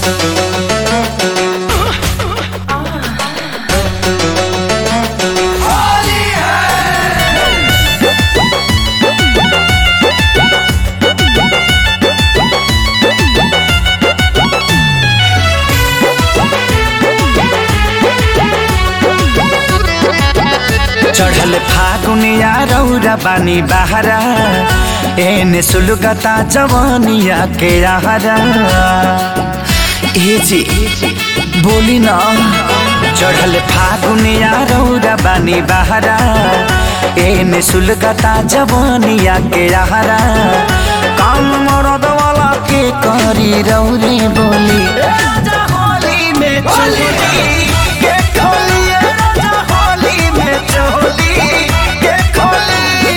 चढ़ल फागुनिया रौरा बानी बहरा एने सुलगता जवानिया के आहरा ए जी बोली ना चढ़ल फागुनिया रौरा बानी बहरा एने सुलगता जवानिया के आहरा काम मरद वाला के करी रौरे बोली राजा होली में चली के खोली राजा होली में चोली के खोली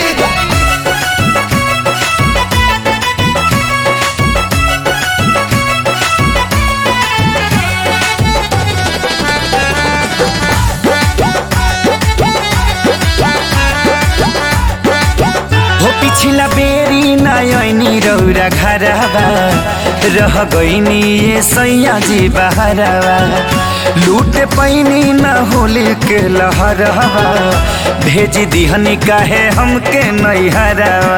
हो पिछला बेरी नयनी रौरा घरवा रह गईनी ये सैया जी बहरवा लूट पैनी न होली के लहरवा भेज दिहनी काहे हमके नैहरवा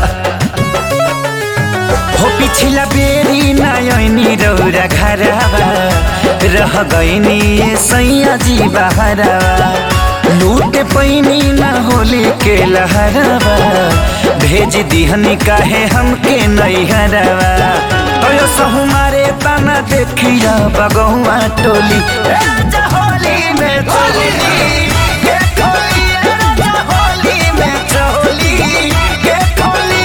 हो पिछला बेरी नयनी रौरा घरवा रह गईनी ये सैया जी बहरवा लूट पैनी न होली के लहरवा भेज दिहनी काहे हमके नैहरवा अयो सहु मारे तना देखिया बगहुआ टोली राजा होली में चोली के खोली राजा होली में चोली के खोली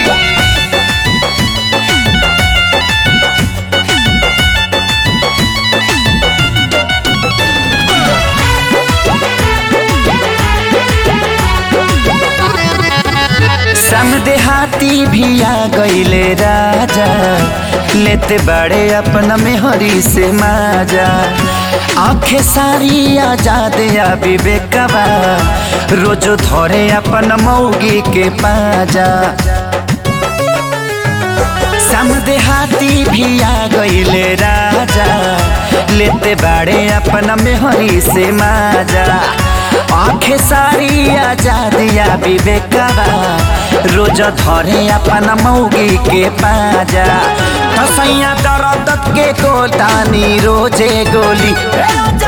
समदेहाती भी आ गईले राजा लेते बड़े अपना मेहरी से माजा आंखें सारी आजाद या विवेकवा रोजो धरे अपन मौगी के पाजा समदेहाती भी आ गईले राजा लेते बाड़े अपना मेहरी से माजा आंखें सारी आजाद या विवेकवा रोज धरे अपना मौगी के पाजा कसैया दरद के कोटानी रोजे गोली राजा